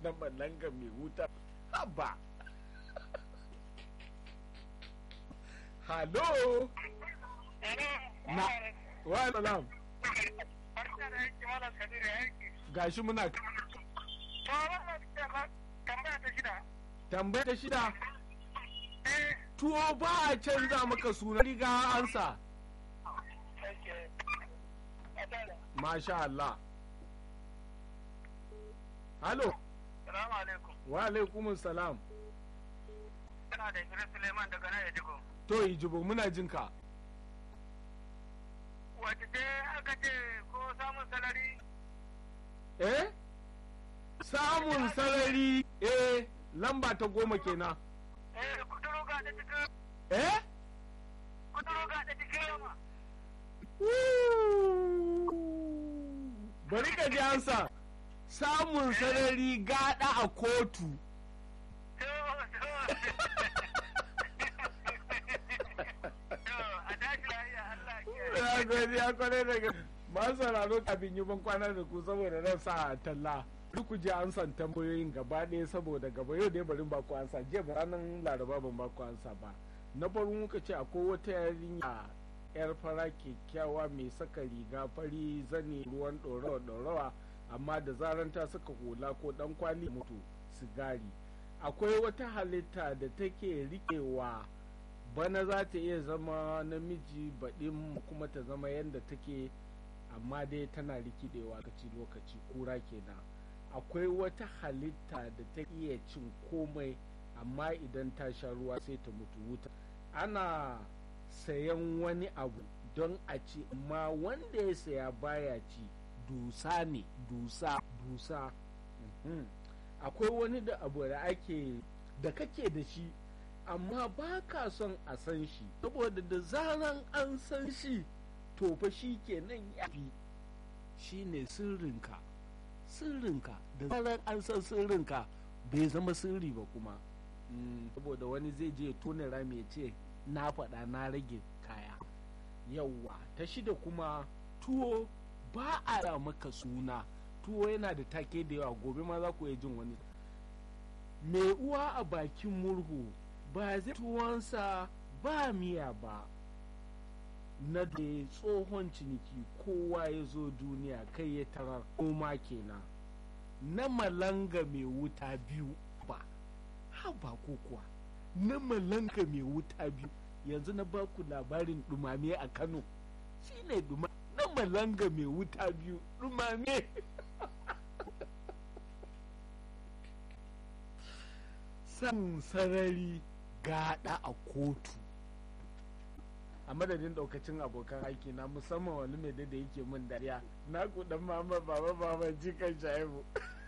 na malanga mai wuta haba halo na wa salam gashi muna tambaya ta shida tuwo ba a canza maka suna riga ansa masha Allah halo Salamu alaikum. wa alaikumun salam Kana da Idris Suleiman daga nan Ejigo. to ijibo muna jin ka Wace ce aka ce ko samun salari? eh samun sarari eh lamba ta goma kenan Eh, kuduro ga da cikin eh kuduro ga da cikin yamma. bari ka ji ansa samun sarari gada a kotu To, to. To, a tashi lafiya Allah ya ya gode ya kwarai daga ba sauraro kafin yi ban kwana da ku saboda ran sa talla duk ku ji an san tambayoyin gaba ɗaya saboda gaba yau dai bari ba ku ansa jiya ba ranar laraba ban ba ku ansa ba na farko muka ce akwai wata yarinya yar fara kyakkyawa mai saka riga fari zane ruwan ɗorawa ɗorawa amma da zaran ta saka hula ko ɗan kwali mutu sigari akwai wata halitta da take riƙewa bana za ta iya zama namiji baɗin kuma ta zama yadda take amma dai tana rikidewa lokaci lokaci kura kenan akwai wata halitta da ta iya cin komai amma idan ta sha ruwa sai ta mutu wuta ana sayan wani abu don a ci amma wanda ya saya baya ci dusa ne dusa dusa Mhm. akwai wani da abu da ake da kake da shi amma ba ka son a san shi saboda da zaran an san shi to fa shi kenan ya fi shi ne sirrinka sirrinka da zaran an san sirrinka bai zama sirri ba kuma Mm, saboda wani zai je tone rami ya ce na faɗa na rage kaya yauwa ta shida kuma tuwo ba a ra maka suna tuwo yana da take da yawa gobe ma za ku iya jin wani mai uwa a bakin murhu ba zai tuwonsa ba miya ba na da tsohon ciniki kowa ya zo duniya kai ya tarar koma kenan na malanga mai wuta biyu ba ha ba ko kuwa na malanga mai wuta biyu yanzu na baku labarin dumame a kano shine duma na malanga mai wuta biyu dumame san sarari gada a kotu a madadin daukacin abokan aiki na musamman wani mai da yake min dariya na kudan mama baba baba jikan shaibu